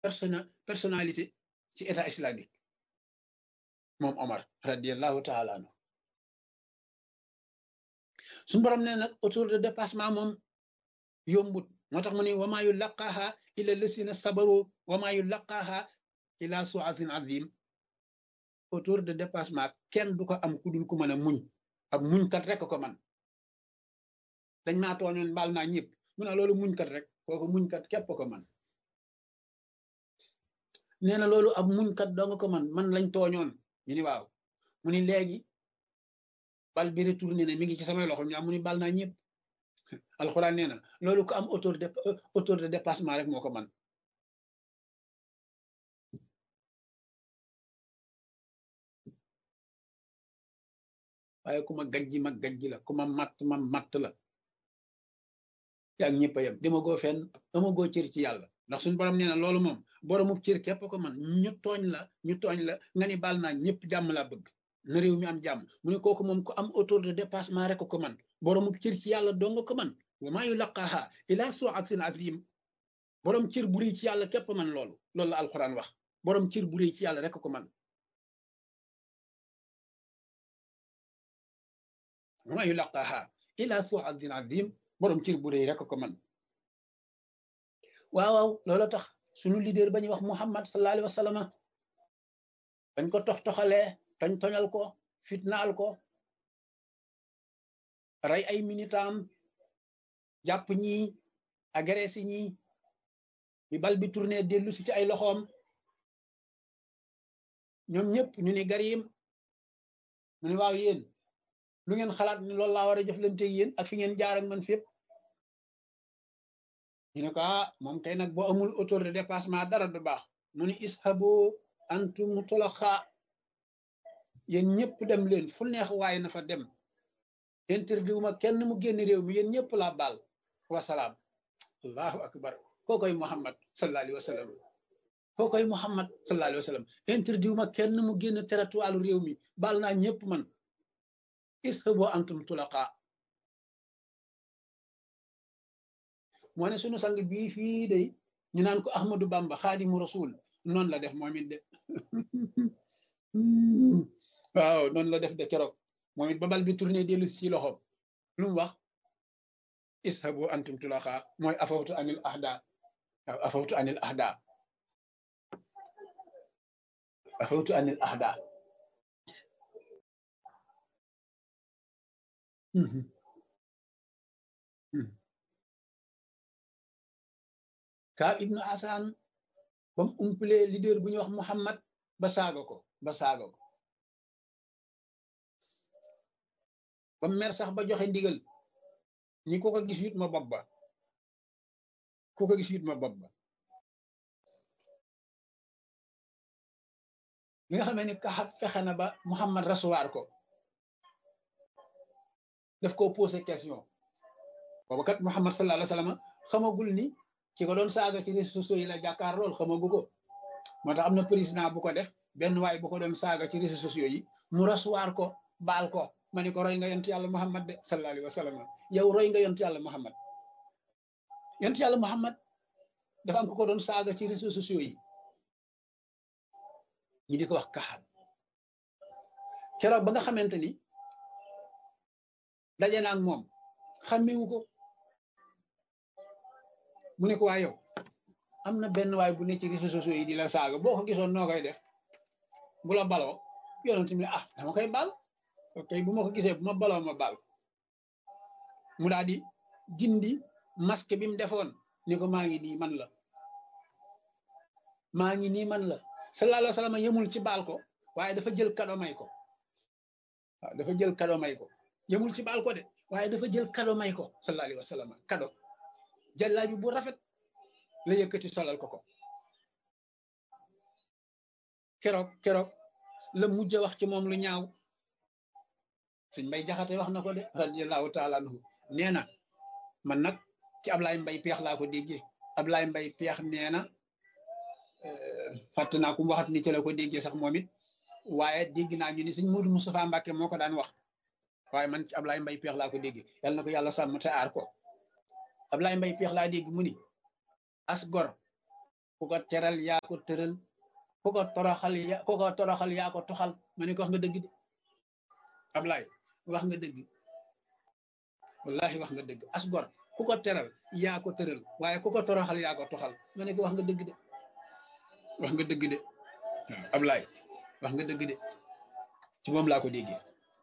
persona personnalité ci état islamique moom Omar radiallahu taala anhu suñu borom nee nag autour de dépassement moom yombut moo tax mu ne wamaa yu laqaaha illa lasina sabaru wamaa yu laqaaha ila suatin azim autour de dépassement kenn du ko am ku dul ku mën a muñ ab muñkat rek ko man dañ maa tooñoon baal naa ñëpp mu ne loolu muñkat rek kooku muñkat képp ko man nee na loolu ab muñkat doo nga ko man man lañ tooñoon ñu ni waaw mu ni léegi bal bi retourné ne mi ngi ci samay loxo ñu am mu ni bal naa ñëpp alxuraan nee na loolu ko am autour de autour de dépassement rek moo ko man waaye ku ma gajji ma gajji la ku ma matt ma matt la yaa ñëpp a yem demagoo fenn amagoo cër ci yàlla ndax suñu borom nee na loolu moom boroomu cër képp ko man ñu tooñ la ñu tooñ la nga ni baal naa ñëpp jàmm laa bëgg na réew mi am jàmm mu ne kooku moom ku am autour de dépassement rek ko man boroomu cër ci yàlla doo nga ko man wa maa yulaqaaha ila suatin azim borom cër bu rëy ci yàlla képp man loolu loolu la alxuraan wax borom cër bu rëy ci yàlla rek ko man wa maa yulaqaaha ila suatin azim borom cër bu rëy rek ko man waaw waaw loolu tax suñu leader ba ñuy wax Muhammad sallallahu alayhi wa sallam dañ ko tox toxalee toñ toñal ko fitnaal ko rey ay militam jàpp ñi agressé ñi bi bal bi tourné dellu si ci ay loxoom ñoom ñëpp ñu ni garim mu ni waaw yéen lu ngeen xalaat ni loolu laa war a jëflante yéen ak fi ngeen jaar ak man fépp ñu ne ko ah moom kay nag boo amul autour de dépassement dara du baax mu ni ishabu antum tulaxa yéen ñëpp dem leen fu neex waaye na fa dem interview ma kenn mu génn réew mi yéen ñëpp laa baal wasalaam allahu akbar kookoy muhammad sallallahu alayhi wa sallam kookoy muhammad sallallahu alayhi wa sallam interview ma kenn mu génn territoire réew mi baal naa ñëpp man ishabu antum tulaqa moo ne sunu sang bii fii day ñu naan ko ahmadu bamba xaadimu rasul noonu la def moom it de waaw noonu la def de keroog moom it ba bal bi tourné dellu si ci loxoom lu mu wax ishabu antum tulaqa mooy afawtu anil ahda waaw afawtu anil ahda afawtu anil ahda Kaab ibnu Asaan ba mu umpalee leader bu ñuy wax Muhammad ba saaga ko ba saaga ko ba mer sax ba joxe ndigal ñi ko ko gis yut ma bopp ba ku ko gis yut ma bopp ba bi nga xamee ni Kaab fexe na ba Muhammad rasuwaar ko daf ko posé question boobu kat Muhammad sallallahu alayhi wa sallam xamagul ni ki ko doon saaga ci réseaux sociaux yi la jàkkaar lool xamagu ko moo tax am na président bu ko def benn waay bu ko doon saaga ci réseaux sociaux yi mu rasuwaar ko baal ko ma ni ko roy nga yont yàlla Muhammad de sallallahu alayhi wa sallam yow roy nga yont yàlla Muhammad yont yàlla Muhammad dafa am ko ko doon saaga ci réseaux sociaux yi ñi di ko wax kaxam keroog ba nga xamante ni daje na ak moom xàmmewu ko mu ne ko waa yow am na benn waay bu ne ci réseaux sociaux yi di la saaga boo ko gisoon noo koy def bu la baloo yonent mi ah dama koy baal ok bu ma ko gisee bu ma baloo ma baal mu daal di dindi masque bi mu defoon ni ko maa ngi nii man la maa ngi nii man la sallallahu alayhi wa sallam yemul ci baal ko waaye dafa jël kado may ko waaw dafa jël kado may ko yemul ci baal ko de waaye dafa jël kado may ko sallallahu alayhi wa sallam kado jàllaabi bu rafet la yëkkati solal ko ko keroog keroog la mujj wax ci moom lu ñaaw suñ mbay jaxate wax na ko de radiallahu taala anhu nee na man nag ci Ablaye Mbay peex laa ko déggee Ablaye Mbay peex nee na fàtt naa ku mu waxat ni ci la ko déggee sax moom it waaye dégg naa ñu ni sëñ Modou Moustapha Mbacke moo ko daan wax waaye man ci Ablaye Mbay peex laa ko déggee yàlla na ko yàlla sàmm te aar ko Ablaye Mbay peex laa dégg mu ni as gor ku ko teral yaa ko tëral ku ko toroxal ya ku ko toroxal yaa ko toxal ma ne ko wax nga dëgg de Ablaay wax nga dëgg wallahi wax nga dëgg as gor ku ko teral yaa ko tëral waaye ku ko toroxal yaa ko toxal ma ne ko wax nga dëgg de wax nga dëgg de waaw Ablaay wax nga dëgg de ci moom laa ko déggee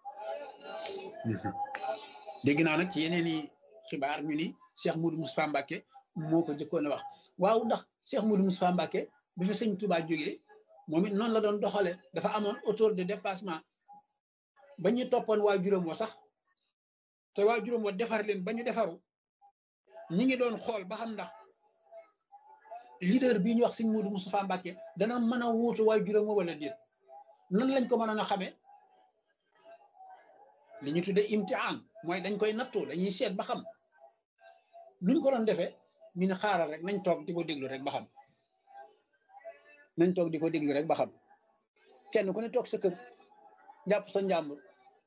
dégg naa nag ci yeneen i xibaar ñu ni Cheikh Moudou Moustapha Mbacké moo ko jëkkoon a wax waaw ndax Cheikh Moudou Moustapha Mbacké bi fi sëñ Touba jógee moom it noonu la doon doxale dafa amoon autour de dépassement ba ñu toppoon waa juróom wa sax te waa juróom wa defar leen ba ñu defaru ñi ngi doon xool ba xam ndax leader bii ñu wax sëñ Moudou Moustapha Mbacké dana mën a wuutu waa juróom wa wala déet nan lañ ko mënoon a xamee li ñu tuddee imtihaan mooy dañ koy nattu dañuy seet ba xam nuñ ko doon defee ñu ne xaaral rek nañ toog di ko déglu rek ba xam nañ toog di ko déglu rek ba xam kenn ku ne toog sa kër jàpp sa njàmbur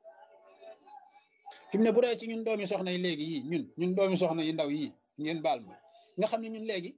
fi mu ne bu dee ci ñun doomi soxna yi léegi yii ñun ñun doomi soxna yi ndaw yii ngeen baal ma nga xam ne ñun léegi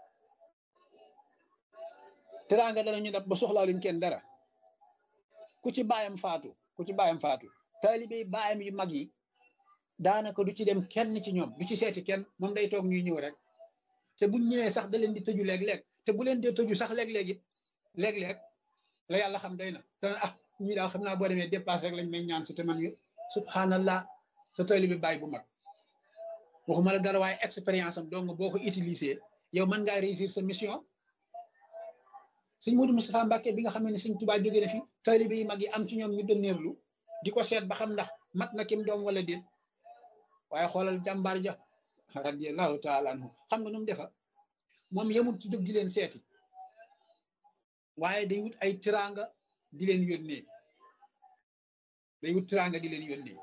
teraanga dana ñu dab ba soxlaaluñ kenn dara ku ci baayam faatu ku ci baayam faatu taalibe baayam yu mag yi daanaka du ci dem kenn ci ñoom du ci seeti kenn moom day toog ñuy ñëw rek te buñ ñëwee sax da leen di tëju léeg-léeg te bu leen dee tëju sax léeg-léeg it léeg-léeg la yàlla xam doy na te ah ñii daal xam naa boo demee dépassé rek lañ may ñaan si te man yu subhanallah sa taalibe baay bu mag waxuma la dara waaye expérience am donc boo ko utiliser yow mën ngaa réussir sa mission sëñ Modou Moustapha Mbacké bi nga xam ne sëñ Tuubaa jóge na fi taalibe yi mag yi am ci ñoom ñu dënneerlu di ko seet ba xam ndax mat na kim doom wala déet waaye xoolal jàmbaar ja radiyallahu taala anhu xam nga nu mu defa moom yemul ci jóg di leen seeti waaye day wut ay tiranga di leen yónnee day wut tiranga di leen yónnee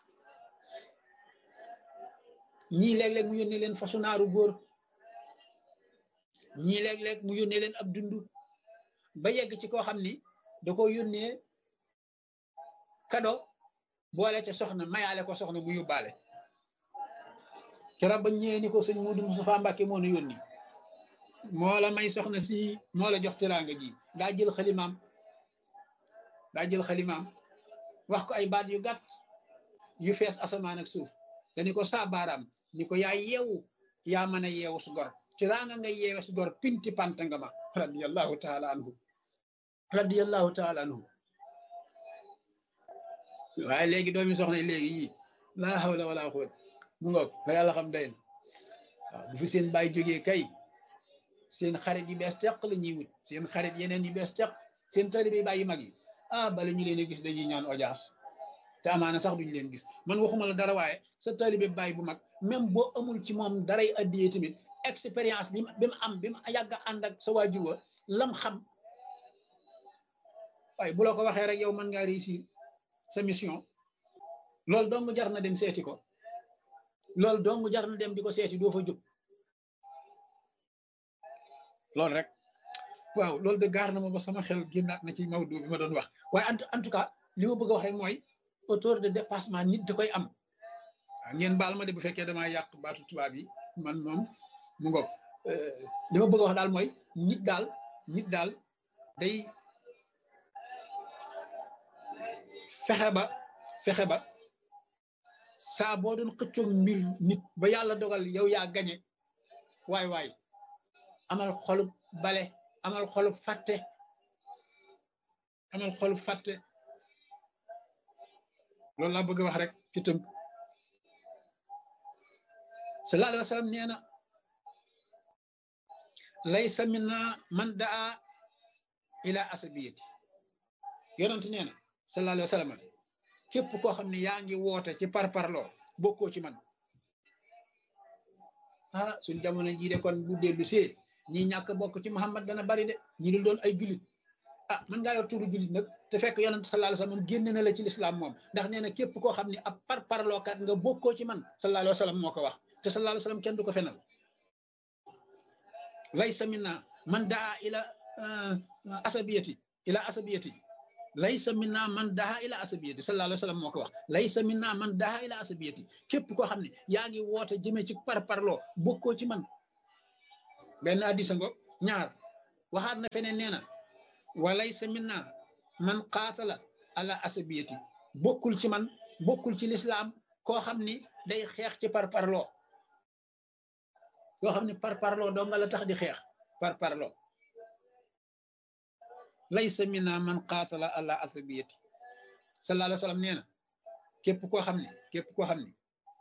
ñii léeg-léeg mu yónnee leen fasu naaru góor ñii léeg-léeg mu yónnee leen ab dundu ba yegg ci koo xam ni da ko yónnee kado boole ca soxna mayaale ko soxna mu yóbbaale keroog ba ñëwee ni ko sëñ Modou Moustapha Mbacké moo nu yónni moo la may soxna si moo la jox teraanga ji daa jël xalimaam daa jël xalimaam wax ko ay baat yu gàtt yu fees asamaan ak suuf dani ko saa baaraam ni ko yaa yeewu yaa mën a yeewu su gor teraanga nga yeewe su gor pinti panta nga ma radiyallahu taala anhu radiyallahu taala anhu waaye léegi doomi soxna léegi yii laa hawla wala quwwata mu ngoog la yàlla xam doy na waaw bu fi seen bàyyi jógee kay seen xarit yi bees teq la ñuy wut seen xarit yeneen yi bees teq seen taalibe bàyyi mag yi ah bala ñu leen a gis dañuy ñaan audience te amaana sax duñu leen gis man waxuma la dara waaye sa taalibe bàyyi bu mag même boo amul ci moom daray addiyee tamit expérience bi bi mu am bi mu yàgg a ànd ak sa waajur wa lam xam waaye bu la ko waxee rek yow mën ngaa réussir sa mission loolu dong jar na dem seeti ko loolu dong jar na dem di ko seeti doo fa jóg loolu rek waaw loolu de gaar na ma ba sama xel génnaat na ci Maodo bi ma doon wax waaye en tout cas li ma bëgg a wax rek mooy autour de dépassement nit da koy am waaw ngeen baal ma de bu fekkee damaa yàq baatu tubaab yi man moom mu ngoog li ma bëgg a wax daal mooy nit daal nit daal day fexe ba fexe ba saa boo doon xëccoog mbir nit ba yàlla dogal yow yaa gañe waay waay amal xolub bale amal xolub fàtte amal xolub fàtte loolu laa bëgg wax rek ci tënk sallallahu alayhi wa sallam nee na laysa minna man daa ila asabiyati yonent nee na sallallahu alayhi wa sallam képp koo xam ne yaa ngi woote ci parparloo bokkoo ci man ah suñ jamono jii de kon bu dellu see ñi ñàkk bokk ci Muhammad dana bari de ñi dul doon ay jullit ah mën ngaa yor tuuru jullit nag te fekk yonent sallallahu alayhi wa sallam génne na la ci lislaam moom ndax nee na képp koo xam ne ab parparlookat nga bokkoo ci man sallallahu alayhi wa sallam moo ko wax te sallallahu alayhi wa sallam kenn du ko fenal laysa minna man daa ila asabiyati ila asabiyati laysa minna man daha ila asabiyati sallallahu alayhi wa sallam moo ko wax laysa minna man daha ila asabiyati képp koo xam ne yaa ngi woote jëmee ci par parloo bokkoo ci man benn addisa ngo ñaar waxaat na feneen nee na walaysa minna man qaatala ala asabiyati bokkul ci man bokkul ci lislaam koo xam ni day xeex ci par parloo koo xam ni par parloo doo nga la tax di xeex par parloo laysa minna man qaatala ala asabiyati sallallahu alayhi wa sallam nee na képp koo xam ne képp koo xam ne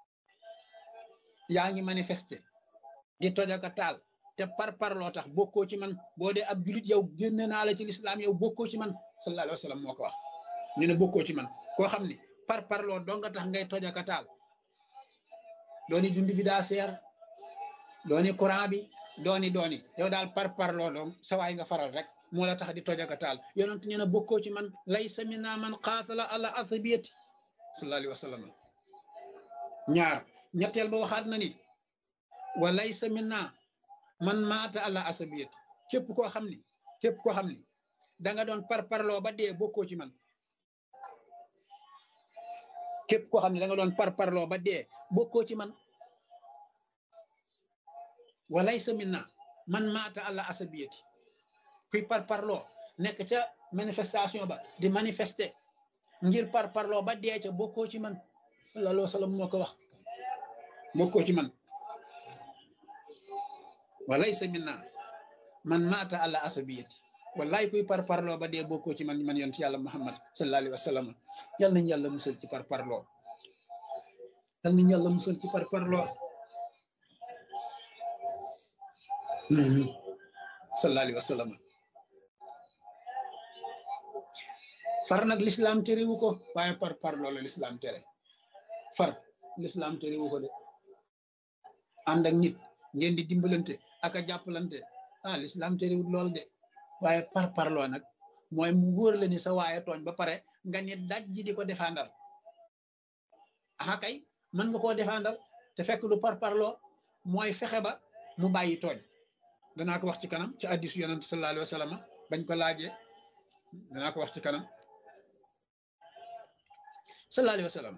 yaa ngi manifester di toj ak a taal te par parloo tax bokkoo ci man boo dee ab julit yow génne naa la ci lislaam yow bokkoo ci man sallallahu alayhi wa sallam moo ko wax ñu ne bokkoo ci man koo xam ne par parloo doo nga tax ngay toj ak a taal dooni dund bi daa seer dooni courant bi dooni dooni yow daal par parloo doom sawaay nga faral rek moo la tax di toj ak a taal yonent nee na bokkoo ci man laysa minna man qaatala ala asabiyati sallallahu alayhi wa sallam ñaar ñetteel ba waxaat na ni wa laysa minna man maata ala asabiyati képp koo xam ni képp koo xam ni da nga doon par parloo ba dee bokkoo ci man képp koo xam ne da nga doon par parloo ba dee bokkoo ci man wa laysa minna man maata ala asabiyati kuy par parloo nekk ca manifestation ba di manifester ngir par parloo ba dee ca bokkoo ci man sallallahu alayhi wa sallam moo ko wax bokkoo ci man wa laysa minna man maata ala asabiyati wallaay kuy par parloo ba dee bokkoo ci man man yonent yàlla muhammad sallallahu alayhi wa sallam yal nañu yàlla musal ci par parloo yal nañu yàlla musal ci par parloo sallallahu alayhi wa sallam far nag lislaam terewu ko waaye par parloo la lislaam tere far lislaam terewu ko de ànd ak nit ngeen di dimbalante ak a jàppalante ah lislaam terewut lool de waaye par parloo nag mooy mu wóor la ni sa waaye tooñ ba pare nga ni daj ji di ko défendal aha kay mën nga koo défendal te fekk du par parloo mooy fexe ba mu bàyyi tooñ danaa ko wax ci kanam ci hadiisu yonent sallallahu alayhi wa sallam bañ ko laajee danaa ko wax ci kanam sallallahu alayhi wa sallam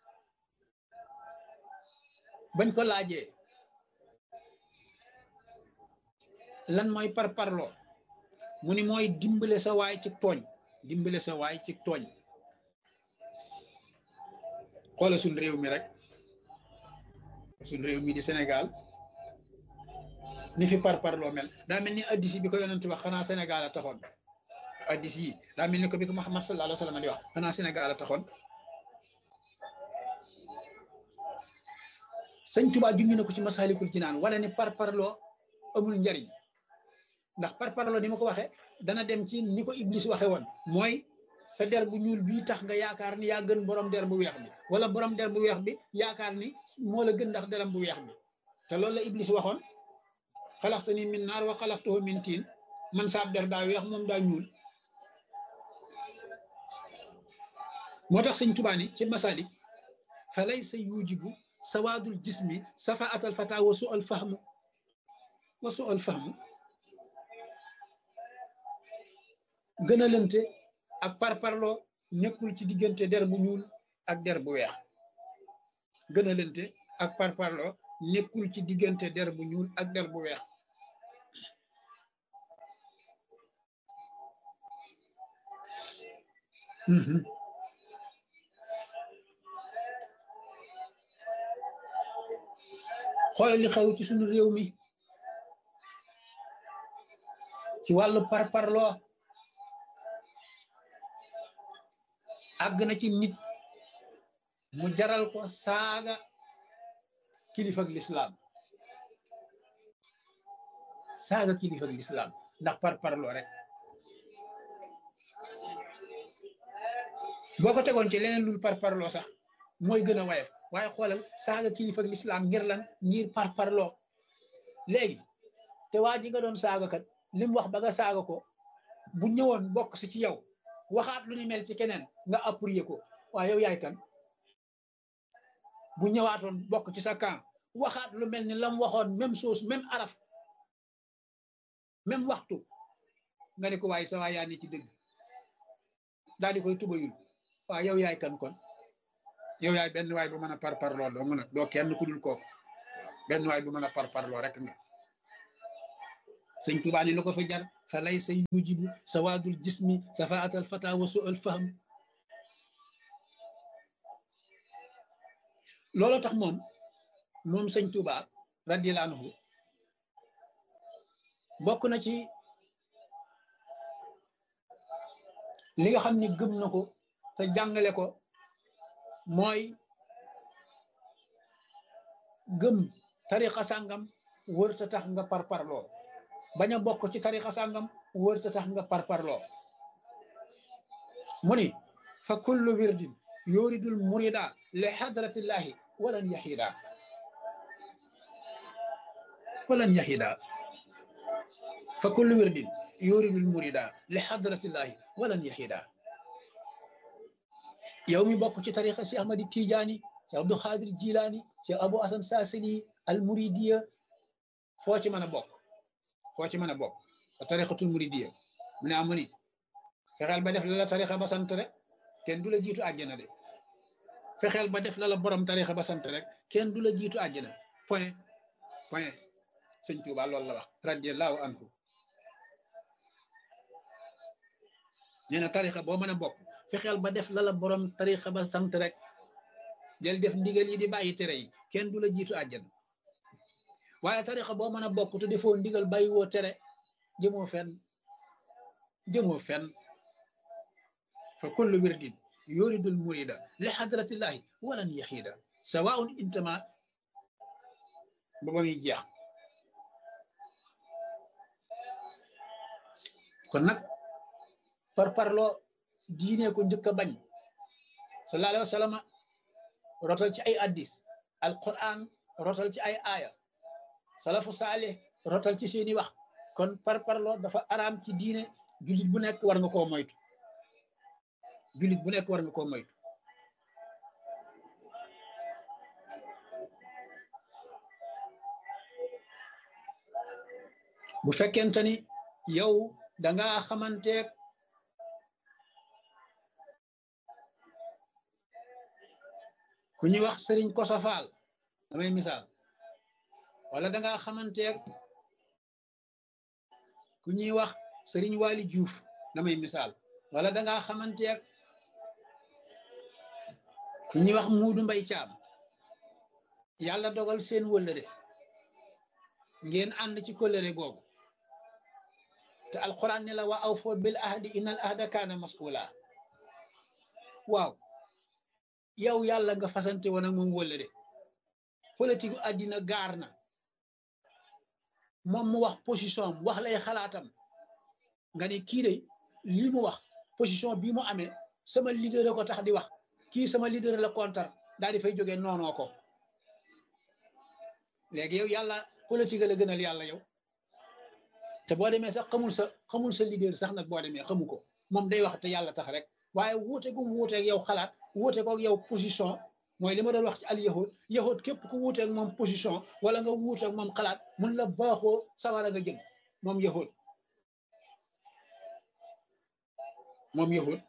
bañ ko laajee lan mooy par parloo mu ni mooy dimbale sa waay ci tooñ dimbale sa waay ci tooñ xoola suñ réew mi rek suñ réew mi di Sénégal ni fi par parloo mel daa mel ni addis yi bi ko yonent wax xanaa Sénégal a taxoon addis yi daa mel ni ko bi ko Muhammad sallallahu alayhi wa sallam di wax xanaa Sénégal a taxoon sëñ Tuubaa junj na ko ci Masaalikul Jinaan wane ni par parloo amul njariñ ndax par parloo ni ma ko waxee dana dem ci ni ko Iblis waxe woon mooy sa der bu ñuul bii tax nga yaakaar ni yaa gën borom der bu weex bi wala borom der bu weex bi yaakaar ni moo la gën ndax deram bu weex bi te loolu la Iblis waxoon xalaxta ni min naar wa xalaxtahu min tiin man saab der daa weex moom daa ñuul moo tax sëñ Tuubaa ni ci Masaalik fa laysa yujibu sawaadul jismi safaatal fata wa su al fahmu wa su al fahmu gën a lënte ak parparloo nekkul ci diggante der bu ñuul ak der bu weex gën a lënte ak parparloo nekkul ci diggante der bu ñuul ak der bu weex xoolal li xew ci suñu réew mi ci wàllu parparloo àgg na ci nit mu jaral ko saaga kilifa ak lislaam saaga kilifa ak lislaam ndax parparloo rek boo ko tegoon ci leneen lul parparloo sax mooy gën a wayef waaye xoolal saaga kilifa ak lislaam ngir lan ngir parparloo léegi te waa ji nga doon saaga kat li mu wax ba nga saaga ko bu ñëwoon bokk si ci yow waxaat lu ni mel ci keneen nga appuyer ko waaye yow yaay kan bu ñëwaatoon bokk ci sa camp waxaat lu mel ni lam waxoon même chose même araf même waxtu nga ne ko waaye sa waay yaa ni ci dëgg daal di koy tubayul waaw yow yaay kan kon yow yaay benn waay bu mën a parparloo doo mën a doo kenn ku dul kooku benn waay bu mën a parparloo rek nga sëñ Tuubaa ni lu ko fi jar fa lay say yujibu sawaadul jismi safaatal fata wa su al fahm loolu tax moom moom sëñ Tuubaa radiyallaahu anhu bokk na ci li nga xam ni gëm na ko te jàngale ko mooy gëm tarixa sàngam wërta tax nga parparloo bañ a bokk ci tarixa sàngam wërta tax nga parparloo mu ni fa kullu wirdin yuridul murida li hadratillahi walan yahida walan yahida fa kullu wirdin yuridul murida li hadratillahi walan yahida yow mi bokk ci tarixa si ahmadi tijaani si abdou xaadir jilaani si abou asan saasili al muridiya foo ci mën a bokk foo ci mën a bokk a tarixatul muridiya mu ne amu ni fexeel ba def la la tarixa ba sant rek kenn du la jiitu àjjana de fexeel ba def la la borom tarixa ba sant rek kenn du la jiitu àjjana point point sëñ Tuuba loolu la wax radiallahu anhu nee na tarixa boo mën a bokk fexeel ba def la la borom tarixa ba sant rek del def ndigal yi di bàyyi tere yi kenn du la jiitu àjjana waaye tarixa boo mën a bokk te defoo ndigal bàyyi woo tere jëmoo fenn jëmoo fenn fa kullu wirdin yuridul murida li hadratillahi walan yahida sawaun intama ba ba muy jeex kon nag par parloo diine ko njëkk a bañ sallallahu alayhi wa sallam rotal ci ay addis alquran rotal ci ay aaya salafu saalih rotal ci seeni wax kon par parloo dafa araam ci diine jullit bu nekk war nga koo moytu jullit bu nekk war nga koo moytu bu fekkente ni yow danga xamanteeg ku ñuy wax sëriñ Koso Faal damay misaal wala danga xamanteeg ku ñuy wax sëriñ Waali Juuf damay misaal wala danga xamanteeg ku ñuy wax Muudu Mbay Caam yàlla dogal seen wëllëre ngeen ànd ci kóllëre googu te alquran ne la wa aw foo bil ahdi innal ahda kaana mas'ula waaw yow yàlla nga fasante woon ak moom wëllëre politique àddina gaar na moom mu wax position am wax lay xalaatam nga ne kii de lii mu wax position bii mu amee sama leader ko tax di wax kii sama leader la kontar daal di fay jógee noonoo ko léegi yow yàlla politique la gënal yàlla yow te boo demee sax xamul sa xamul sa leader sax nag boo demee xamu ko moom day wax te yàlla tax rek waaye wuute gu mu wuuteeg yow xalaat wuute ko yow position mooy li ma doon wax ci al yahud yahud képp ku wuuteeg moom position wala nga wuuteeg moom xalaat mun la baaxoo sawara nga jëm moom yahud moom yahud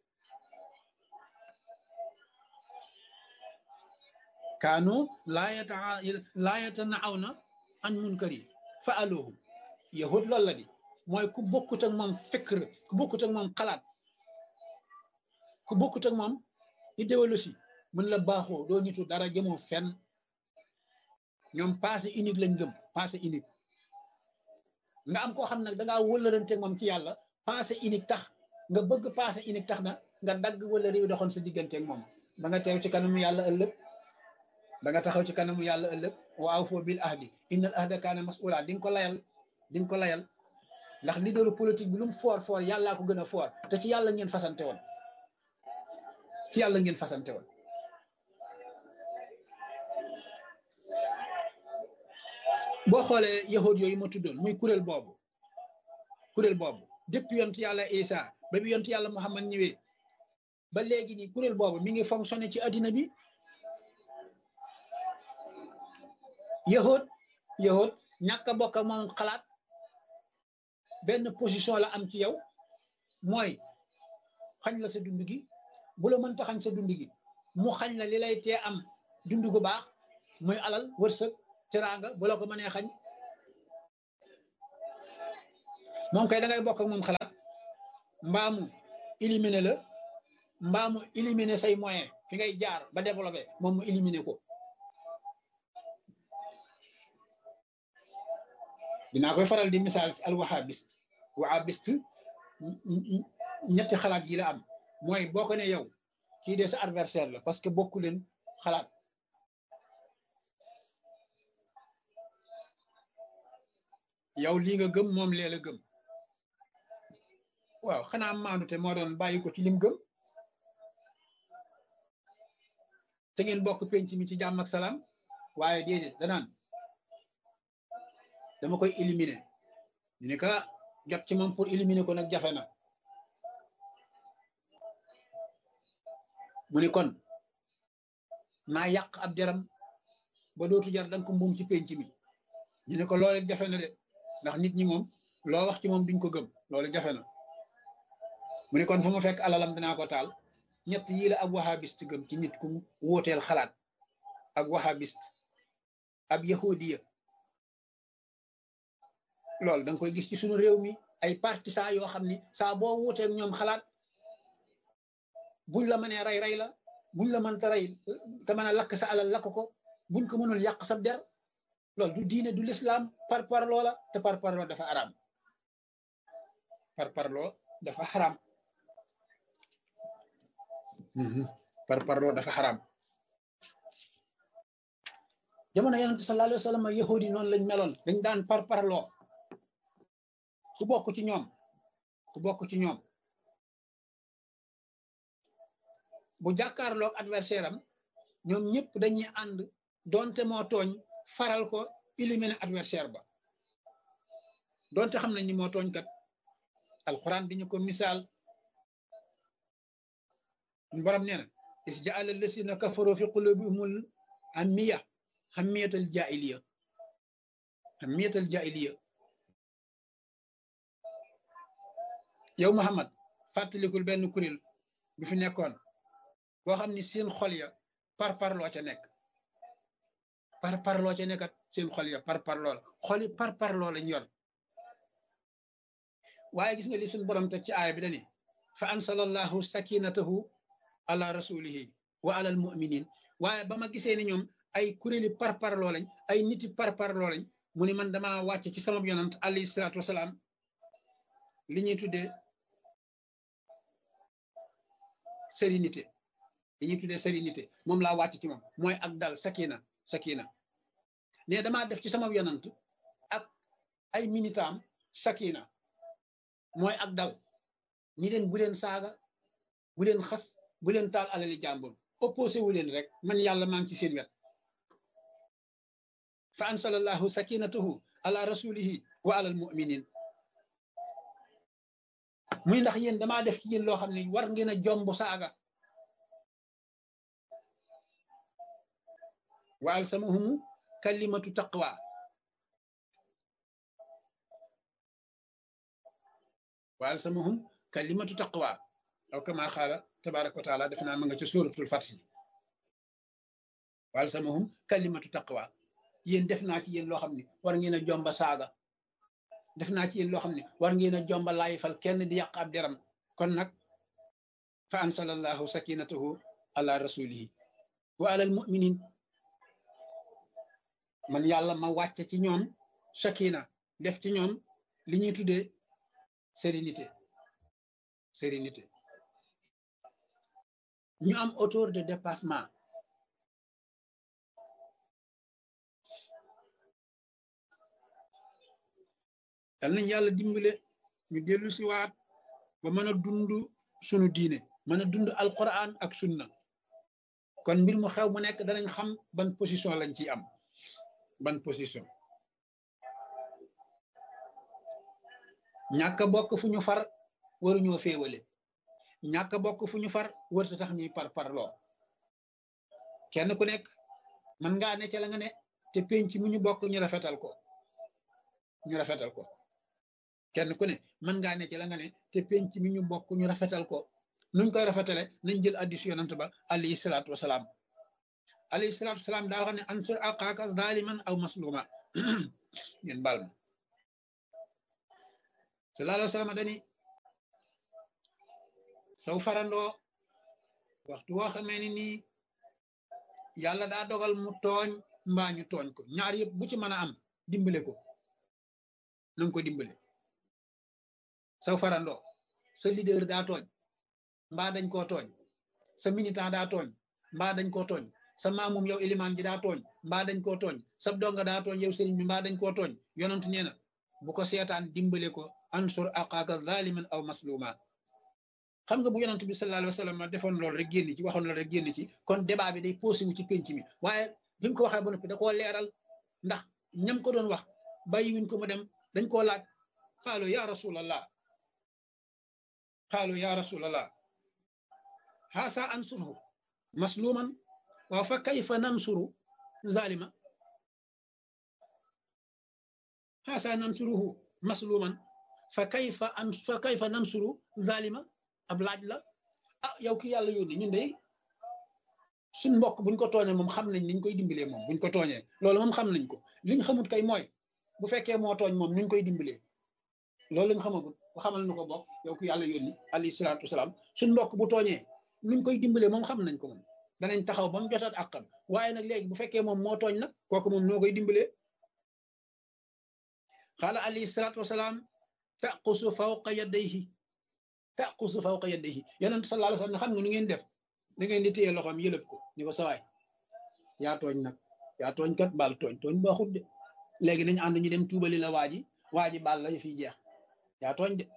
kaanu laa yata laa yatana'awna an munkari fa'aluhu yahud loolu la di mooy ku bokkut ak moom fikr ku bokkut ak moom xalaat ku bokkut ak moom idéologie mën la baaxoo doo nitu dara jëmoo fenn ñoom passé unique lañ gëm passé unique nga am koo xam nag dangaa wëlërante moom ci yàlla passé unique tax nga bëgg passé unique tax na nga dagg wala réew doxoon sa digganteeg moom ba nga teew ci kanamu yàlla ëllëg ba nga taxaw ci kanamu yàlla ëllëg waaw foo bil ahdi innal ahda kaana mas'ula di nga ko layal di nga ko layal ndax leaderu politique bi lu mu foor foor yàllaa ko gën a foor te ci yàlla ngeen fasante woon ci yàlla ngeen fasante woon boo xoolee yahud yooyu ma tuddoon muy kuréel boobu kuréel boobu depuis yontu yàlla Isa ba bi yontu yàlla Muhammad ñëwee ba léegi nii kuréel boobu mi ngi fonctionné ci addina bi yahud yahud ñàkk a bokk ak moom xalaat benn position la am ci yow mooy xañ la sa dund gi bu la mënta xañ sa dund gi mu xañ la li lay tee am dund gu baax muy alal wërsëg teraanga bu la ko mënee xañ moom kay da ngay bokk ak moom xalaat mbaamu éliminer la mbaamu éliminer say moyen fi ngay jaar ba développé moom mu éliminer ko dinaa koy faral di misaal ci alwahabiste wahabiste ñetti xalaat yi la am mooy boo ko ne yow kii de sa adversaire la parce que bokku leen xalaat yow lii nga gëm moom lee la gëm waaw xanaa maandute moo doon bàyyi ko ci lim gëm te ngeen bokk penc mi ci jàmm ak salaam waaye déedéet danaan dama koy éliminer ñu ne ka jot ci moom pour éliminer ko nag jafe na mu ni kon naa yàq ab deram ba dootu jar danga ko mbuum ci penc mi ñu ne ko loolu jafe na de ndax nit ñi moom loo wax ci moom duñ ko gëm loolu jafe na mu ne kon fu mu fekk alalam dinaa ko taal ñett yii la ab wahabiste gëm ci nit ku wóoteel xalaat ab wahabiste ab yahudiya loolu da nga koy gis ci suñu réew mi ay partisans yoo xam ni saa boo wuuteeg ñoom xalaat buñ la mënee rey rey la buñ la mënta rey te mën a lakk sa alal lakk ko buñ ko mënul yàq sa der loolu du diine du lislaam par parloo la te par parloo dafa araam par parloo dafa xaraam par parloo dafa xaraam jamono yonente sallallahu alayhi wa sallam yahudi noonu lañ meloon dañ daan par parloo ku bokk ci ñoom ku bokk ci ñoom bu jàkkaarloog adversaire am ñoom ñëpp dañuy ànd donte moo tooñ faral ko éliminer adversaire ba donte xam nañ ni moo tooñ kat alquran di ñu ko misaal borom nee na is jaala lasina kafaru fi qulubihimul hammiya hammiyatal jaahiliya hammiyatal jaahiliya yow Muhammad fàttalikul benn kuréel bi fi nekkoon boo xam ni seen xol ya par parloo ca nekk par parloo ca nekkat seen xol ya par parloo la xol yi par parloo lañ yor waaye gis nga li suñ borom teg ci aaya bi dani fa ansalallahu sakinatahu ala rasulihi wa ala almuminin waaye ba ma gisee ni ñoom ay kuréeli par parloo lañ ay niti par parloo lañ mu ni man dama wàcc ci sama yonant alayhi salaatu wasalaam li ñuy tuddee sérénité li ñuy tuddee sérénité moom laa wàcc ci moom mooy ak dal sakina sakina ne damaa def ci sama yonant ak ay minitaam sakina mooy ak dal ñi leen bu leen saaga bu leen xas bu leen taal alali jàmbur opposé wu leen rek man yàlla maa ngi ci seen wet fa ansalallahu sakinatahu ala rasulihi wa ala almuminin muy ndax yéen damaa def ci yéen loo xam ne war ngeen a jomb saaga wa alsamahum kalimatu taqwa wa alsamahum kalimatu taqwa aw kama xaala tabaraka wa taala def naa ma nga ca suratul fath wa alsamahum kalimatu taqwa yéen def naa ci yéen loo xam ne war ngeen a jomba saaga def naa ci yéen loo xam ne war ngeen a jomba laayifal kenn di yàq ab deram kon nag fa ansalallahu sakinatahu ala rasulihi wa ala al muminin man yàlla ma wàcce ci ñoom sakina def ci ñoom li ñuy tuddee sérénité sérénité ñu am hauteur de dépassement yal nañ yàlla dimbale ñu dellu si waat ba mën a dund sunu diine mën a dund alquran ak sunna kon mbir mu xew mu nekk danañ xam ban position lañ ciy am ban position ñàkk bokk fu ñu far waruñoo féewale ñàkk bokk fu ñu far warta tax ñuy par parloo kenn ku nekk man ngaa ne ca la nga ne te penc mu ñu bokk ñu rafetal ko ñu rafetal ko kenn ku ne mën ngaa ne ci la nga ne te penc mi ñu bokk ñu rafetal ko nuñ koy rafetale nañ jël addis yonant ba alayhi salaatu wasalaam alayhi salaatu wasalaam daa wax ne ansur aqaaka zaliman aw masluma ngeen baal ma sallallahu alayhi wa sallam dani saw farandoo waxtu woo xamee ni nii yàlla daa dogal mu tooñ mbaa ñu tooñ ko ñaar yëpp bu ci mën a am dimbale ko nanga ko dimbale saw farandoo sa leader daa tooñ mbaa dañ koo tooñ sa militant daa tooñ mbaa dañ koo tooñ sa maamum yow ilimaan ji daa tooñ mbaa dañ koo tooñ sa donga daa tooñ yow sëriñ bi mbaa dañ koo tooñ yonent nee na bu ko seetaan dimbale ko ansur aqaaka zaliman aw masluma xam nga bu yonent bi sallallahu alayhi wa sallam defoon loolu rek génn ci waxoon loolu rek génn ci kon débat bi day posé wu ci penc mi waaye bi mu ko waxee ba noppi da koo leeral ndax ñam ko doon wax bàyyi wuñ ko mu dem dañ koo laaj xaalo ya rasulallah xaalo ya rasulallah xaasa ansurhu masluman waaw fa kayfa nansuru zalima xaasa nansuruhu masluman fa kayfa an fa kayfa nansuru zalima ab laaj la ah yow ki yàlla yónni ñun de suñ mbokk buñ ko tooñee moom xam nañ niñ koy dimbalee moom buñ ko tooñee loolu moom xam nañ ko liñ xamut kay mooy bu fekkee moo tooñ moom nuñ koy dimbalee loolu lañ xamagul bu xamal nu ko bokk yow ki yàlla yónni alayhi salaatu wasalaam suñ mbokk bu tooñee nuñ koy dimbalee moom xam nañ ko moom danañ taxaw ba mu jotaat àqam waaye nag léegi bu fekkee moom moo tooñ nag kooku moom noo koy dimbalee xaala alayhi salaatu wasalaam taqusu fawqa yadayhi taqusu fawqa yadayhi yonent sallallahu alayhi wasallam xam nga nu ngeen def da ngeen di téye loxoom yëlëb ko ni ko sawaay yaa tooñ nag yaa tooñ kat baal tooñ tooñ baaxut de léegi nañu ànd ñu dem tuubali la waa ji waa ji baal la fi jeex yaa tooñ de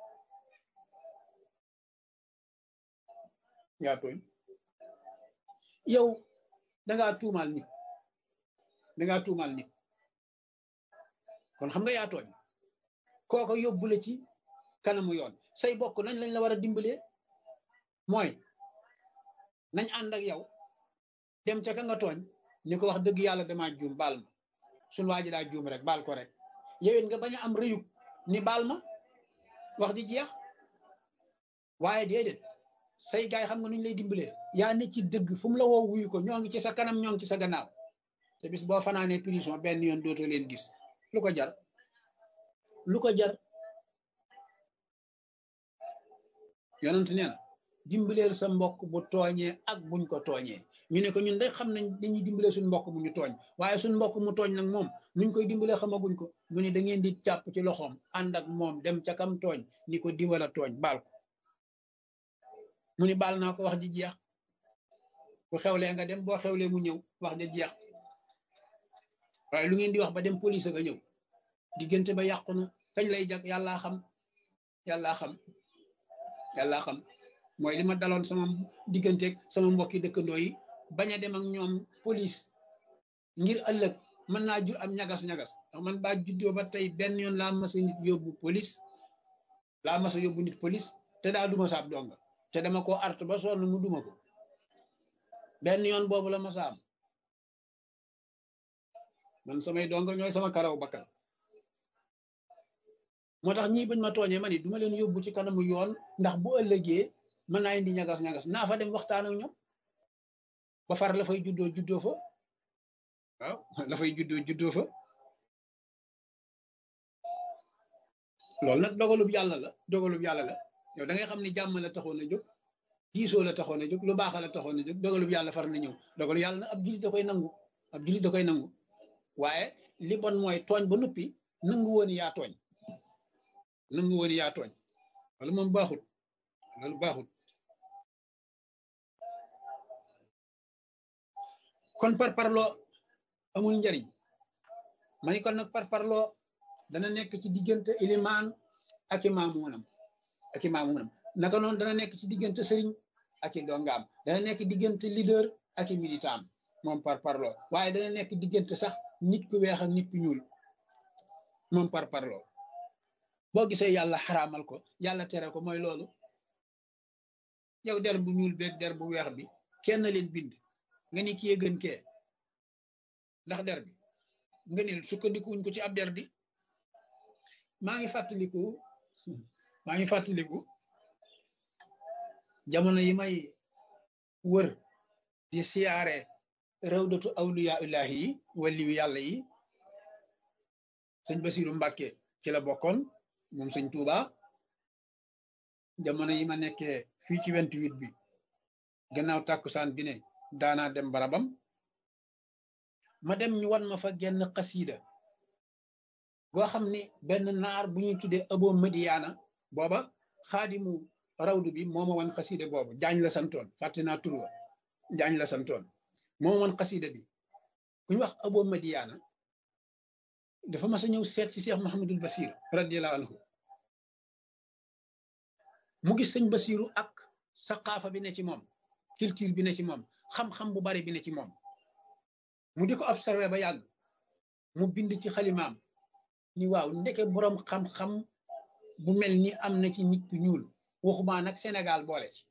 yaa tooñ yow dangaa tuumaal nit dangaa tuumaal nit kon xam nga yaa tooñ kooko yóbbu la ci kanamu yoon say bokk nañ lañ la war a dimbalee mooy nañ ànd ak yow dem ca ka nga tooñ ni ko wax dëgg yàlla damaa juum baal ma suñ waa ji daa juum rek baal ko rek yowén nga bañ a am rëyub ni baal ma wax ji jeex waaye déedéet say gaay xam nga nuñ lay dimbalee yaa ne ci dëgg fu mu la woo wuyu ko ñoo ngi ci sa kanam ñoo ngi ci sa gannaaw te bis boo fanaanee prison benn yoon dootoo leen gis lu ko jar lu ko jar yonent nee na dimbaleel sa mbokk bu tooñee ak buñ ko tooñee ñu ne ko ñun day xam nañ dañuy dimbalee suñ mbokk bu ñu tooñ waaye suñ mbokk mu tooñ nag moom nuñ koy dimbalee xamaguñ ko mu ne da ngeen di jàpp ci loxoom ànd ak moom dem ca kam tooñ ni ko dimbala tooñ baal ko mu ni baal naa ko wax ji jeex bu xewlee nga dem boo xewlee mu ñëw wax ji jeex waaye lu ngeen di wax ba dem police nga ñëw diggante ba yàqu na kañ lay jag yàllaa xam yàllaa xam yàllaa xam mooy li ma daloon sama digganteeg sama mbokki dëkkandoo yi bañ a dem ak ñoom police ngir ëllëg mën naa jur am ñagas-ñagas ndax man baa juddoo ba tey benn yoon laa masa nit yóbbu police laa masa yóbbu nit police te daa duma saab donga te dama ko art ba sonn mu duma ko benn yoon boobu la masa am man samay donga ñooy sama karaw bakkan moo tax ñii bañ ma tooñee ma ni duma leen yóbbu ci kanamu yoon ndax bu ëllëgee mën naa indi ñagas-ñagas naa fa dem waxtaan ak ñoom ba far la fay juddoo juddoo fa waaw la fay juddoo juddoo fa loolu nag dogalub yàlla la dogalub yàlla la yow da ngay xam ni jàmm la taxoon a jóg diisoo la taxoon a jóg lu baax la taxoon a jóg dogalub yàlla far na ñëw dogalu yàlla nag ab jullit da koy nangu ab jullit da koy nangu waaye li bon mooy tooñ ba noppi nangu woon yaa tooñ nangu woon yaa tooñ wala moom baaxul loolu baaxul kon par parloo amul njariñ ma ni kon nag par parloo dana nekk ci diggante ilimaan ak i maamuunam ak i maamuunam naka noonu dana nekk ci diggante sëriñ ak i dongaam dana nekk diggante leader ak i militant moom par parloo waaye dana nekk diggante sax nit ku weex ak nit ku ñuul moom par parloo boo gisee yàlla xaraamal ko yàlla tere ko mooy loolu yow der bu ñuul beeg der bu weex bi kenn leen bind nga ni kii gën kee ndax der bi nga ni sukkandikuwuñ ko ci ab der di maa ngi fàttaliku maa ngi fàttaliku jamono yi may wër di siyaare rawdatu awliya illahi yi waliyu yàlla yi sëñ Basiru Mbàkke ci la bokkoon moom sëñ Tuuba jamono yi ma nekkee fii ci 28 bi gannaaw tàkkusaan bi ne daanaa dem barabam ma dem ñu wan ma fa genn xasiida goo xam ni benn naar bu ñuy tuddee abo madiyaana booba xaadimu rawdu bi moo ma wan xasiida boobu jaañ la santoon fàtte naa tur wa jaañ la santoon moo ma wan xasiida bi ku ñu wax abo madiyaana dafa mas a ñëw seet ci Cheikh Mahamadul Basir radiallahu anhu mu gis sëñ Basiru ak saqaafa bi ne ci moom culture bi ne ci moom xam-xam bu bari bi ne ci moom mu di ko observé ba yàgg mu bind ci xalimaam ni waaw ndeke boroom xam-xam bu mel ni am na ci nit ku ñuul waxumaa nag Sénégal boole ci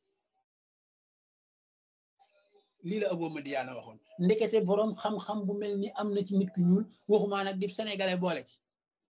lii la Abo Madiyaana waxoon ndekete boroom xam-xam bu mel ni am na ci nit ku ñuul waxumaa nag di sénégalais boole ci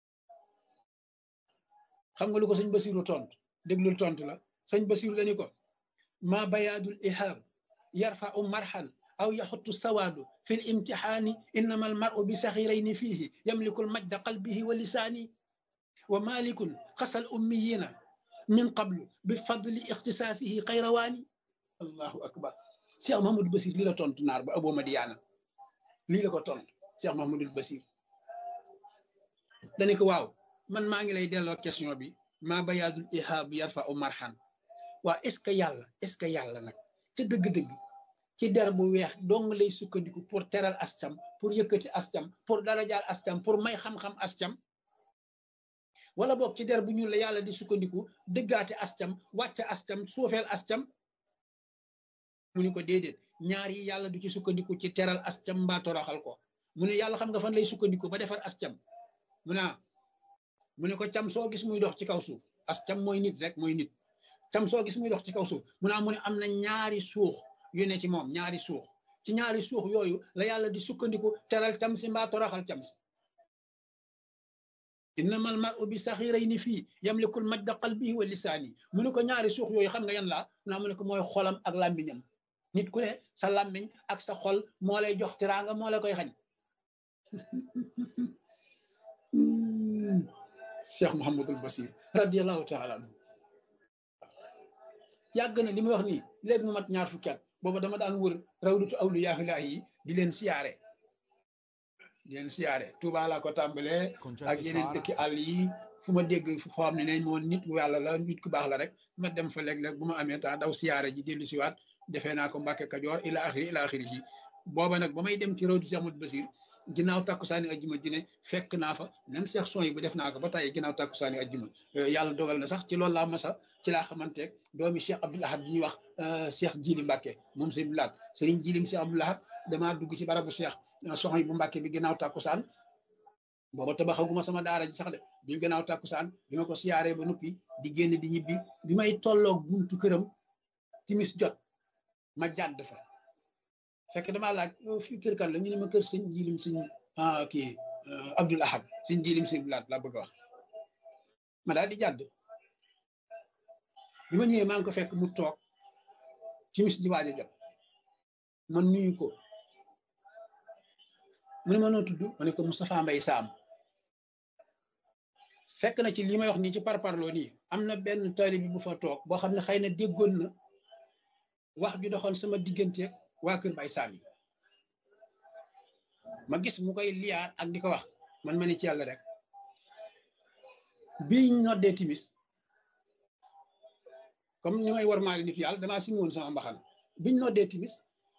xam nga lu ko sëñ Basiru tontu déglul tontu la sëñ Basiru la ni ko ma bayaadul ihaab yarfau marxan aw yaxutu sawaadu fi l imtixaani innama al maru bi saxirayni fiihi yamliku l majda qalbihi wa lisaani wa malikun xasal ummiyina min qablu bi fadli ixtisaasihi xayrawaani allahu akbar cheikh mahamadul basir lii la tontu naar ba Abo Madiyaana lii la ko tontu cheikh mahamadul basir dani ko waaw man maa ngi lay delloo question bi maa bayaadul ihaabu yarfa u marxan waa est ce que yàlla est ce que yàlla nag ca dëgg-dëgg ci der bu weex dong lay sukkandiku pour teral ascam pour yëkkati ascam pour darajaal ascam pour may xam-xam ascam wala boog ci der bu ñuul la yàlla di sukkandiku dëggaate ascam wàcce ascam suufeel ascam mu ni ko déedéet ñaar yi yàlla du ci sukkandiku ci teral ascam mbaa toroxal ko mu ne yàlla xam nga fan lay sukkandiku ba defar ascam mu ne mu ne ko cam soo gis muy dox ci kaw suuf ascam mooy nit rek mooy nit cam soo gis muy dox ci kaw suuf mu ne mu ne am na ñaari suux yu ne ci moom ñaari suux ci ñaari suux yooyu la yàlla di sukkandiku teral cam si mbaa toroxal cam si innamal mar'u bi saxirayni fii yamlikul majda qalbihi wa lisaani mu ne ko ñaari suux yooyu xam nga yan laa naa mu ne ko mooy xolam ak làmmiñam nit ku ne sa làmmiñ ak sa xol moo lay jox tiraanga moo la koy xañ cheikh Mouhamadul Basir radiallahu taala anhu yàgg na li muy wax nii léegi mu mat ñaar fukki at booba dama daan wër rawdatu awliyaahi yi di leen siyaare di leen siyaare Tuubaa laa ko tàmbalee ak yeneen dëkki àll yi fu ma dégg fu xam ne nañ moon nit yàlla la nit ku baax la rek ma dem fa léeg-léeg bu ma amee temps daw siyaare ji dellu siwaat defee naa ko Mbàkke Kajoor ila axiri ila axiri yi booba nag ba may dem ci rawdatu Cheikh Ahmadou Basir ginnaaw takkusaani ajjuma ji ne fekk naa fa même Cheikh son yi bu def naa ko ba tàyyi ginnaaw takkusaani ajjuma yàlla dogal na sax ci loolu laa masa ci laa xamanteeg doomi Cheikh Abdoul Ahad bi ñuy wax Cheikh Jili Mbàkke moom sëñ Abdoul Ahad sëriñ Jilim Cheikh Abdoul Ahad damaa dugg ci barabu Cheikh son yi bu Mbàkke bi ginnaaw takkusaan booba tabaxaguma sama daara ji sax de bi ginnaaw takkusaan bi ma ko siyaaree ba noppi di génn di ñibbi bi may tolloog buntu këram timis jot ma jàdd fa fekk damaa laaj fii kër kan la ñu ne ma kër sëñ jilim sëñ kii Abdoul Ahad sëñ jilim sëñ Abdoul Ahad laa bëgg a wax ma daal di jàdd bi ma ñëwee maa ngi ko fekk mu toog timis ji waaj a jot man nuyu ko mu ne ma noo tudd ma ne ko Moustapha Mbaye Sam fekk na ci li may wax nii ci parparloo nii am na benn taalibe bi bu fa toog boo xam ne xëy na déggoon na wax ju doxoon sama diggante waa kër Baye Sam yi ma gis mu koy liyaar ak di ko wax man ma ni ci yàlla rek biñ noddee timis comme ni may war maali nit yàlla damaa simi woon sama mbaxana biñ noddee timis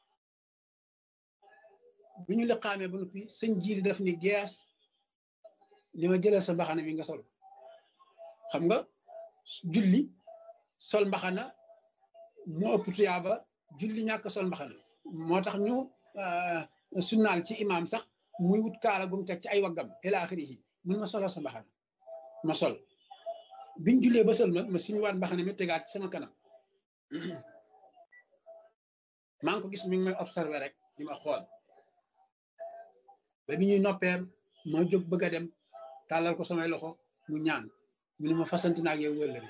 bi ñu liqaamee ba noppi sëñ jiili def ni gees li ma jëlal sa mbaxana mi nga sol xam nga julli sol mbaxana moo ëpp tuyaaba julli ñàkk sol mbaxana moo tax ñu sunnaal ci imaam sax muy wut kaala gum teg ci ay waggam ila axirihi mun ma solal sa mbaxana ma sol biñ jullee ba sol ma ma siñ waat mbaxana mi tegaat ci sama kanam maa ngi ko gis mi ngi may observé rek di ma xool ba bi ñuy noppee ma jóg bëgg a dem tàllal ko samay loxo mu ñaan mu ne ma fasanti naag yow wëllëri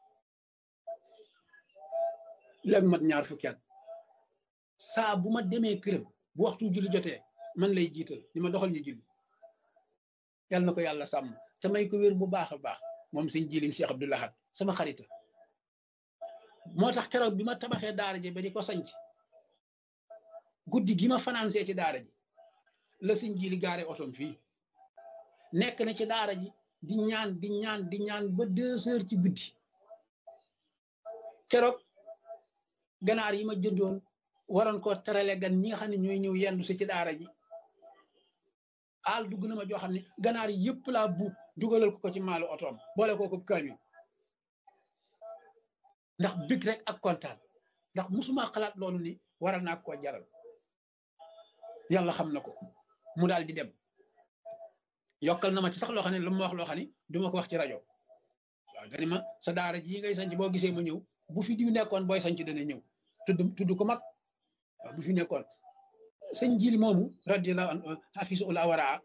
léegi mat ñaar fukki at saa bu ma demee këram bu waxtu julli jotee man lay jiital ni ma doxal ñu julli yàlla na ko yàlla sàmm te may ko wér bu baax a baax moom sëñ jilim Cheikh Abdoul Ahad sama xarita moo tax keroog bi ma tabaxee daara ji ba di ko sanc guddi gi ma financé ci daara ji la sëñ jili gaare otom fii nekk na ci daara ji di ñaan di ñaan di ñaan ba deux heures ci guddi keroog ganaar yi ma jëndoon waroon ko terale gan ñi nga xam ne ñooy ñëw yendu si ci daara ji aal dugg na ma joo xam ne ganaar yi yëpp laa buub dugalal ko ko ci maalu otoom boole ko ko kaamil ndax big rek ak kontaan ndax musuma xalaat loolu ni waral naa koo jaral yàlla xam na ko mu daal di dem yokkal na ma ci sax loo xam ne lu ma wax loo xam ne du ma ko wax ci rajo waaw dani ma sa daara ji ngay sanc boo gisee ma ñëw bu fi diw nekkoon booy sanc dana ñëw tudd tudd ko mag waaw bu fi nekkoon sëñ jili moomu radiyallahu anhu hafisu ula waraa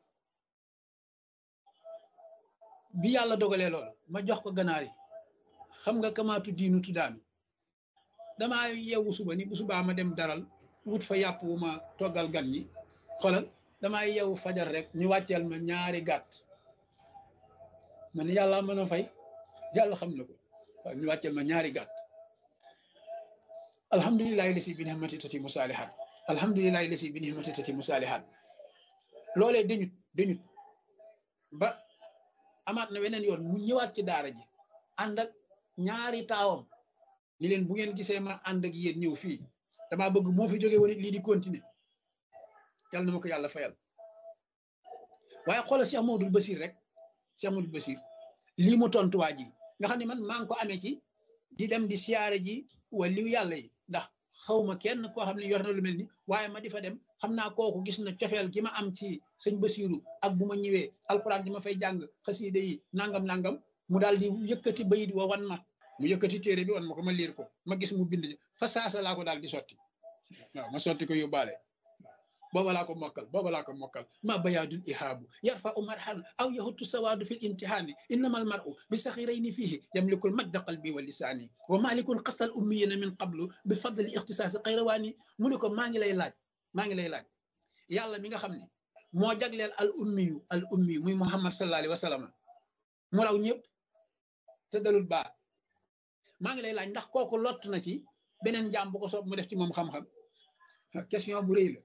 bi yàlla dogalee loolu ma jox ko ganaar yi xam nga kamaatu diinu tuddaami damaa yeewu suba ni bu subaa ma dem daral wut fa yàpp wu ma toggal gan ñi xoolal damaa yeewu fajar rek ñu wàcceel ma ñaari gàtt man yàlla mën a fay yàlla xam na ko waaw ñu wàcceel ma ñaari gàtt alhamdulilahi lasi bi nihmati tati musaalihat alhamdulilahi lasi bi nihmati tati musaalihat loolee dañut dañut ba amaat na weneen yoon mu ñëwaat ci daara ji ànd ak ñaari taawam ni leen bu ngeen gisee ma ànd ak yéen ñëw fii damaa bëgg moo fi jóge woon it lii di continuer yàlla na ma ko yàlla fayal waaye xoolal Cheikh Mamadou Basir rek Cheikh Mamadou Basir lii mu tontuwaa ji nga xam ne man maa ngi ko amee ci di dem di siyaare ji waliw yàlla yi ndax xawma kenn koo xam ne yor na lu mel ni waaye ma di fa dem xam naa kooku gis na cofeel gi ma am ci sëñ Basiru ak bu ma ñëwee alxuraan di ma fay jàng xasiida yi nangam nangam mu daal di yëkkati bayit wa wan ma mu yëkkati téere bi wan ma ko ma liir ko ma gis mu bind fa saasa laa ko daal di sotti waaw ma sotti ko yóbbaale booba laa ko mokkal booba laa ko mokkal ma bayaadul ihaabu yarfa u marhan aw yahutu sawaadu fi l imtihaani innama al maru bi saxirayni fiihi yamlikul majda qalbi wa lisaani wa malikun xasal ummiyina min qablu bi fadli ixtisaasi xayrawaani mu ne ko maa ngi lay laaj maa ngi lay laaj yàlla mi nga xam ne moo jagleel al ummiyu al ummiyu muy muhammad sallallahu alayhi wa sallam mu raw ñëpp te dalul baa maa ngi lay laaj ndax kooku lott na ci beneen jaam bu ko soob mu def ci moom xam-xam question bu rëy la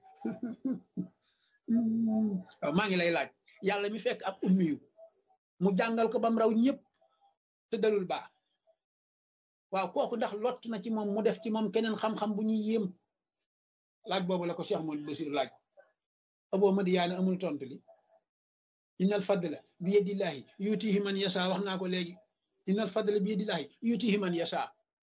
waaw maa ngi lay laaj yàlla mi fekk ab ummiyu mu jàngal ko bam raw ñëpp te dalul baa waaw kooku ndax lott na ci moom mu def ci moom keneen xam-xam bu ñuy yéem laaj boobu la ko Cheikh Modou Bassir laaj aboo madiyaane amul tontu li innal fadla bi yadillahi yutihi man yasa wax naa ko léegi innal fadla bi yadillahi yutihi man yasa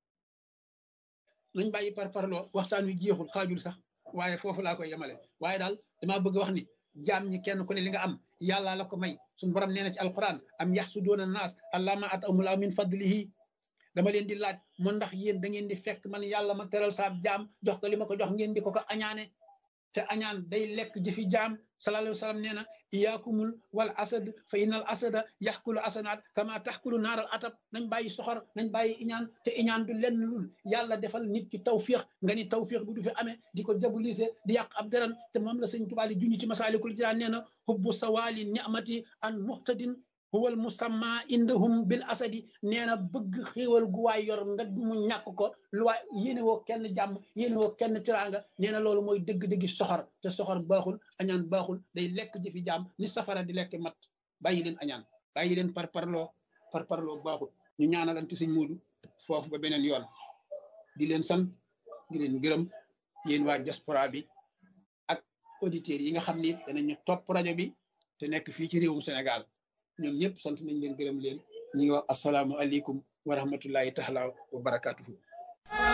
nañ bàyyi par parloo waxtaan wi jeexul xaajul sax waaye foofu laa koy yemale waaye daal damaa bëgg wax ni jaam ñi kenn ku ne li nga am yàlla la ko may suñu borom nee na ci alquran am yaxsuduuna naas allama at amulaa min fadlihi dama leen di laaj mu ndax yéen da ngeen di fekk man yàlla ma teral saab jaam jox ko li ma ko jox ngeen di ko ko añaane te añaan day lekk jëfi jaam sallallahu alayhi wa sallam nee na iyaakumul wal asad fa innal asada yaxkulu asanaat kama taxkulu naaral atab nañ bàyyi soxor nañ bàyyi iñaan te iñaan du lenn lul yàlla defal nit ki tawfiix nga ni tawfiix bi du fi amee di ko jabulise di yàq ab deran te moom la sëñ Tuubaa di junñi ci masaalikul jinaan nee na hubbu sawaali ni'mati an muhtadin huwal musamma indahum bil asadi nee na bëgg xéewal gu waay yor nga mu ñàkk ko lu waay yéene woo kenn jàmm yéene woo kenn tiraanga nee na loolu mooy dëgg-dëggi soxor te soxor baaxul añaan baaxul day lekk jëfi jàmm ni safara di lekk mat bàyyi leen añaan bàyyi leen par parloo par parloo baaxul ñu ñaanalante sëñ Moodu foofu ba beneen yoon di leen sant di leen gërëm yéen waa diaspora bi ak auditeurs yi nga xam ni danañu topp rajo bi te nekk fii ci réewum Sénégal ñoom ñëpp sant nañ leen gërëm leen ñi ngi wax asalaamualeykum wa rahmatullahi taala wa barakatuhu